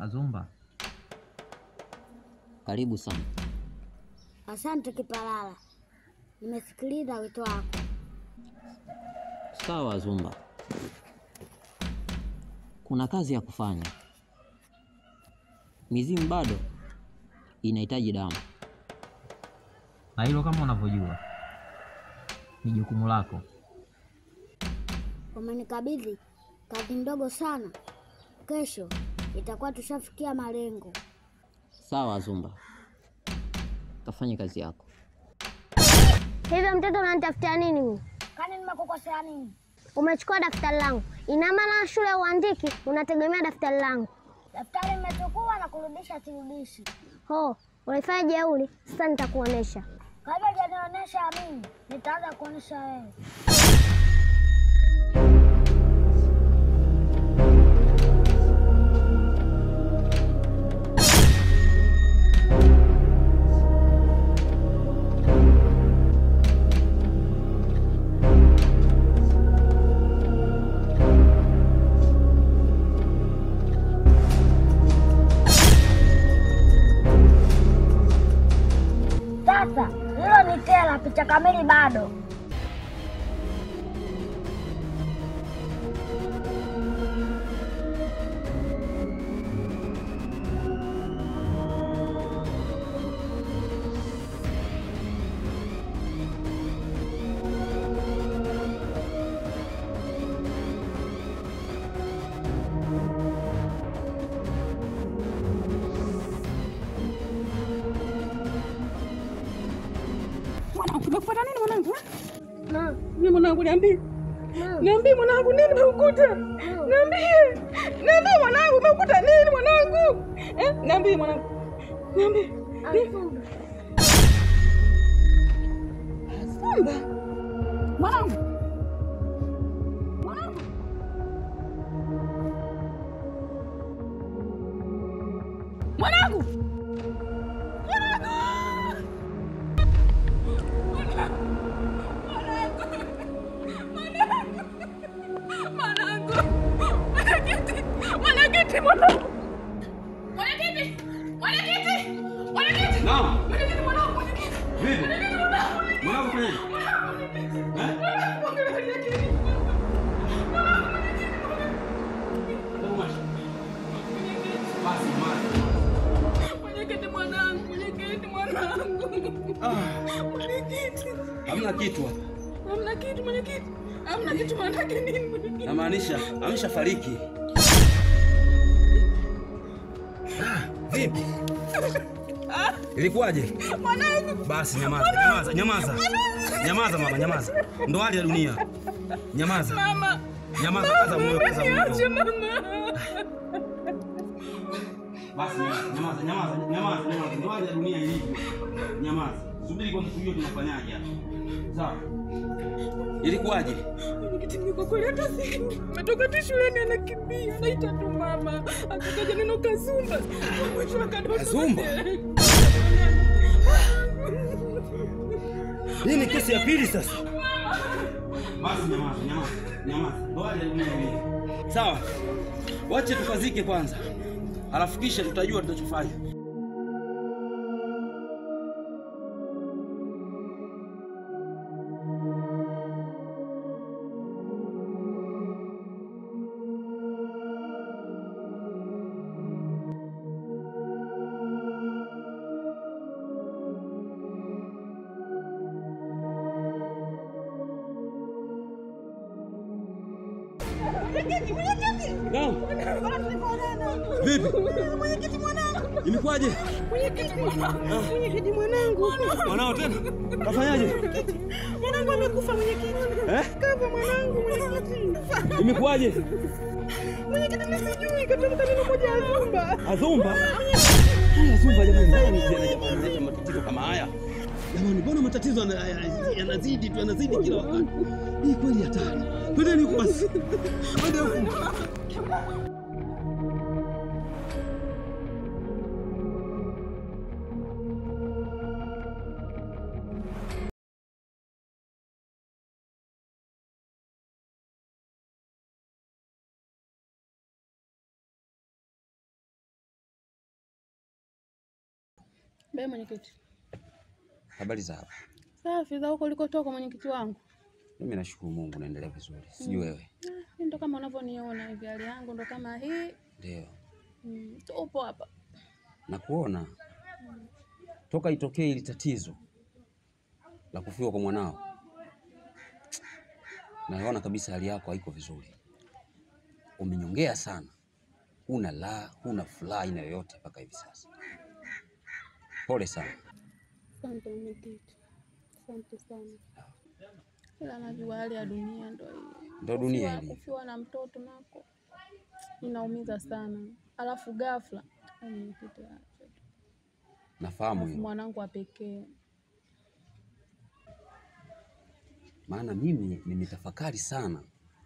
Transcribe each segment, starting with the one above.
Azumba, Karibu sana. Asante Kipalala, nimesikiliza wito wako. Sawa Zumba, kuna kazi ya kufanya. Mizimu bado inahitaji damu. na hilo kama unavyojua ni jukumu lako. Umenikabidhi kazi ndogo sana, kesho itakuwa tushafikia malengo. Sawa Zumba, kafanye kazi yako. Hivyo mtoto unanitafutia nini mimi? Kani nimekukosea nini? Umechukua daftari langu, ina maana shule ya uandiki unategemea daftari langu? Daftari nimechukua na kurudisha, sirudishi. Ho, unaifanya jeuri. Sasa nitakuonesha. Kabla hujanionyesha mimi, nitaanza kuonyesha wewe. Sasa hilo ni tela, picha kamili bado. Mwanangu, umekupata nini mwanangu? Mimi mwanangu, niambie. Niambie mwanangu, nini umekuta? Niambie. Niambie mwanangu, umekuta nini mwanangu? Eh, niambie mwanangu. Niambie. Simba. Mwanangu. Mwanangu. Mwanangu. Mwanangu. Mwanakiti. Mwanakiti mwanangu. Mwanakiti. Mwanakiti. Mwanakiti. Naam. Mwanakiti mwanangu. Mwanakiti. Vipi? Mwanakiti mwanangu. Mwanangu fanya nini? Eh? Basi mwana. Mwenyekiti mwanangu, mwenyekiti mwanangu. Mwenyekiti. Hamna kitu hapa. Hamna kitu mwenyekiti. Hamna kitu manake nini mwenyekiti? Namaanisha ameshafariki. Vipi? Ilikuwaje? Mwanangu. Basi nyamaza, nyamaza, nyamaza. Nyamaza mama, nyamaza. Ndo hali ya dunia. Nyamaza. Mama. Nyamaza, kaza moyo, kaza Niache moyo. mama. Basi nyamaza, nyamaza, nyamaza, nyamaza. Ndo hali ya dunia ilivyo. Nyamaza. Subiri kwanza tujue tunafanyaje hapa. Sawa. Ilikuwaje? Mwenyekiti, mimi kwa kweli hata siku ametoka tu shuleni anakimbia anaita tu mama akataja neno Kazumba mwisho akadondoka. Kazumba? Hii ni kesi ya pili sasa. Basi nyamaza, nyamaza, nyamaza. Ndo hali ya dunia ilivyo. Sawa. Wache tukazike kwanza. Alafu kisha tutajua tutachofanya. Naam. Vipi? Mwenyekiti mwanangu, Imekuwaje? mwenyekiti mwanangu, mwenyekiti mwanangu, Mwanao tena? Kafanyaje? mwanangu amekufa mwenyekiti. Eh? Kafa mwanangu mwenyekiti. Imekuwaje? Mwenyekiti mimi sijui katamka neno moja Azumba. Azumba? Huyu Azumba jamani, nani tena jamani analeta matatizo kama haya? Jamani, mbona matatizo yana- yana- yanazidi tu yanazidi kila wakati? Hii kweli hatari. Twendeni huku basi. Twende huku. Be mwenyekiti. Habari za hapa? Safi za huko ulikotoka mwenyekiti wangu. Mimi nashukuru Mungu naendelea vizuri. Sijui wewe. Ah, mimi ndo kama unavyoniona hivi hali yangu ndo kama hii. Ndio. Mm, tupo hapa. Na kuona toka itokee ili tatizo la kufiwa kwa mwanao, naona kabisa hali yako haiko vizuri. Umenyongea sana, huna la, huna furaha aina yoyote mpaka hivi sasa. Pole sana. Asante mwenyekiti. Asante sana. Ila najua hali ya dunia ndo hii. Ndo dunia Kufiwa- ilivyo. Kufiwa na mtoto nako inaumiza sana, alafu ghafla Ai, mwenyekiti, acha tu. Nafahamu Alafu hiyo, mwanangu wa pekee maana mimi nimetafakari sana.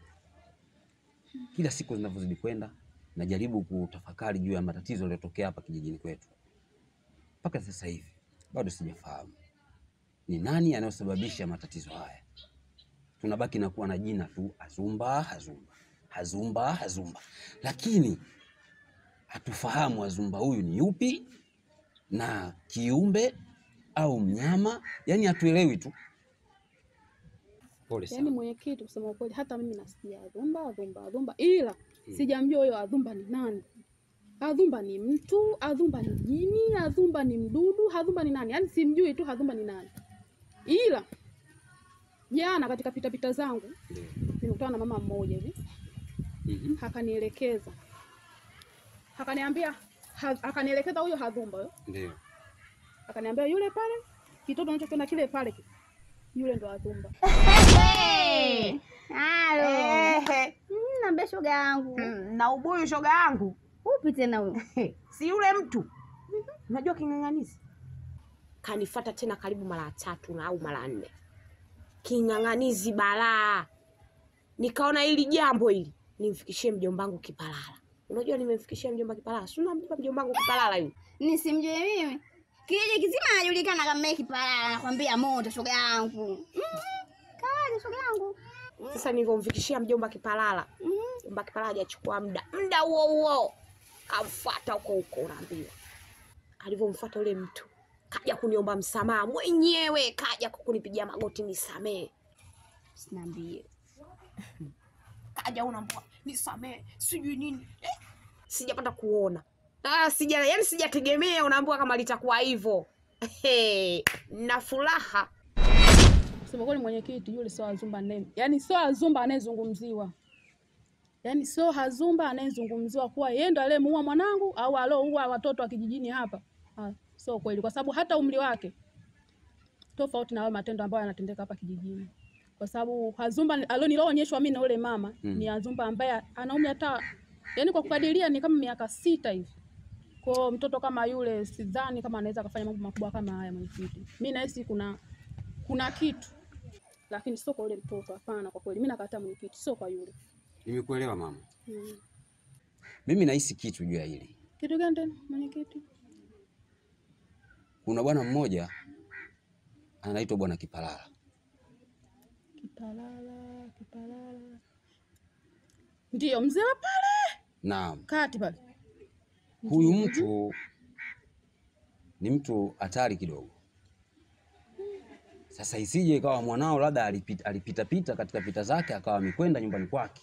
Kila siku zinavyozidi kwenda, najaribu kutafakari juu ya matatizo yaliyotokea hapa kijijini kwetu. Mpaka sasa hivi bado sijafahamu ni nani anayosababisha matatizo haya. Tunabaki na kuwa na jina tu Azumba, Azumba, Azumba, Azumba, lakini hatufahamu Azumba huyu ni yupi na kiumbe au mnyama, yani hatuelewi tu. Pole Yaani sana. mwenyekiti, kusema ukweli, hata mimi nasikia Adhumba, Adhumba, Adhumba, ila sijamjua huyo Adhumba ni nani. Adhumba ni mtu, Adhumba ni jini, Adhumba ni mdudu, Adhumba ni nani? Yaani simjui tu Adhumba ni nani, ila jana katika pitapita zangu Ndio. nimekutana na mama mmoja hivi Mhm. akanielekeza, akaniambia ha- akanielekeza huyo Adhumba huyo, Ndio. akaniambia yule pale kitoto unachokiona kile pale, yule ndo Adhumba. Halo. Ehe, Mm, Naambia shoga yangu. mm, na ubuyu shoga yangu Upi tena huyo? si yule mtu unajua king'ang'anizi kanifata tena karibu mara tatu na au mara nne king'ang'anizi balaa nikaona hili jambo hili nimfikishie mjombangu kipalala unajua nimemfikishia mjomba kipalala si unamjua mjombangu kipalala yule Nisimjue mimi. Kijiji kizima anajulikana kama yeye kipala, nakwambia moto shoga yangu. Mm, Kawaje shoga yangu? sasa nilivyomfikishia mjomba kipalala mjomba kipalala hajachukua muda muda huo huo kamfuata huko huko unaambiwa alivyomfuata yule mtu kaja kuniomba msamaha mwenyewe kaja kunipigia magoti nisamee Sinaambie. kaja unaambua nisamee sijui nini eh? sijapata kuona ah, sija yani sijategemea unaambua kama litakuwa hivyo Hey, na furaha Kusema kweli mwenyekiti, yule sio Azumba name, yaani sio Azumba anayezungumziwa, yaani sio Azumba anayezungumziwa kuwa yeye ndo aliyemuua mwanangu au alioua watoto wa kijijini hapa. Ah, sio kweli, kwa sababu hata umri wake tofauti na hayo matendo ambayo yanatendeka hapa kijijini, kwa sababu Azumba alionilionyeshwa mimi na yule mama Mm. ni Azumba ambaye ana umri hata yaani kwa kukadiria ni kama miaka sita hivi. Kwa mtoto kama yule sidhani kama anaweza akafanya mambo makubwa kama haya mwenyekiti. Mimi nahisi kuna kuna kitu lakini sio kwa yule mtoto. Hapana, kwa kweli mimi nakataa mwenyekiti, sio kwa yule. Nimekuelewa mama. Mm. Mimi nahisi kitu juu ya hili. Kitu gani tena mwenyekiti? Kuna bwana mmoja anaitwa bwana Kipalala. Kipalala, kipalala. Ndiyo mzee wa pale Naam, kati pale. huyu mtu ni mtu hatari kidogo. Sasa isije ikawa mwanao labda alipita, alipita pita katika pita zake akawa amekwenda nyumbani kwake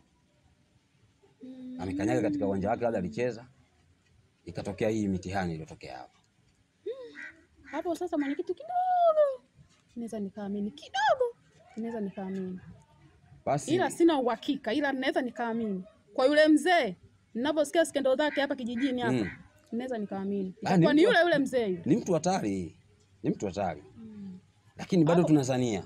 amekanyaga katika uwanja wake, labda alicheza, ikatokea hii mitihani iliyotokea hapa. Hapo sasa mwenyekiti, kidogo naweza nikaamini, kidogo naweza nikaamini, Basi ila sina uhakika, ila naweza nikaamini kwa yule mzee. Ninaposikia skendo zake hapa kijijini hapa Mm. naweza nikaamini Ah, ni kwa ni mtu- yule yule mzee yule. ni mtu hatari, ni mtu hatari, lakini bado Hapo- tunazania.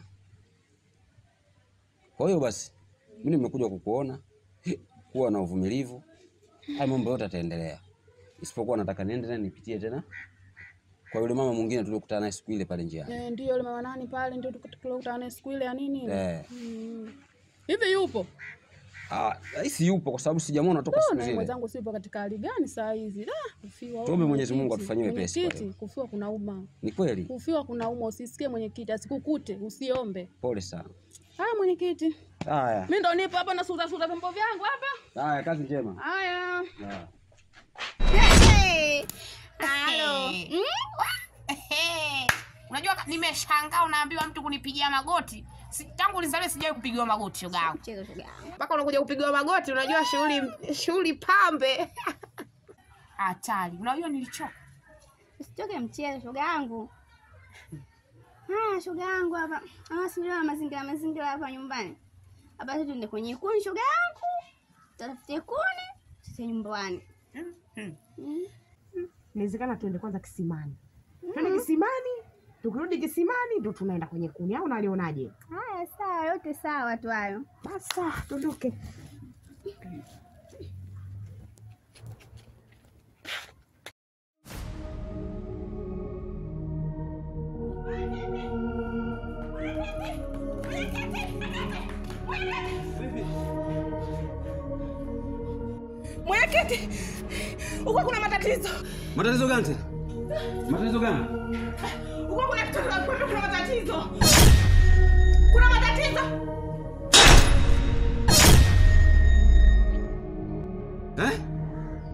Kwa hiyo basi, mimi nimekuja kukuona, kuwa na uvumilivu, haya mambo yote yataendelea, isipokuwa nataka niende tena nipitie tena kwa yule mama mwingine tuliokutana naye siku ile pale njiani. Eh, ndio yule mama nani pale ndio tulikutana naye siku ile ya nini ile. Eh, Mm. Hivi yupo? ah, hisi yupo kwa sababu sijamwona toka siku Na zile. mwenzangu sipo katika hali gani saa hizi? Ah, kufiwa. Tuombe Mwenyezi Mungu mwenyekiti. atufanyie wepesi kwa Mwenyekiti, leo. kufiwa kuna uma. Ni kweli, Kufiwa kuna uma, usisikie mwenyekiti, asikukute, usiombe. pole sana. Haya mwenyekiti. Haya, Mimi ndo nipo hapa na suza suza vyombo vyangu hapa. haya, kazi njema. Haya. Haya. Halo. Mm? unajua ka- nimeshangaa unaambiwa mtu kunipigia magoti. Si, tangu nizaliwe sijawahi kupigiwa magoti shoga yangu. Mchezo shoga yangu. Mpaka unakuja kupigiwa magoti, unajua shughuli shughuli pambe. Hatari. Unajua nilichoka. Usitoke mchezo shoga yangu. Haya shoga yangu hapa. Ah, sio mazingira mazingira hapa nyumbani. Hapa sisi tuende kwenye kuni shoga yangu. Tutafute kuni sisi nyumbani. Hmm. Mm. Inawezekana tuende kwanza kisimani. Tuende kisimani, tukirudi kisimani ndo tunaenda kwenye kuni au unalionaje? Haya sawa, yote sawa tu hayo. Basi sawa, tuondoke. Mwenyekiti, huko kuna matatizo, Matatizo gani tena? Matatizo gani? huko kuna kitu kinakwambia kuna matatizo, kuna matatizo. Eh?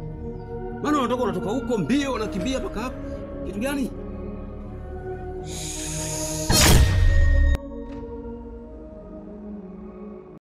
Maana unatoka unatoka huko mbio unakimbia mpaka hapo. Kitu gani?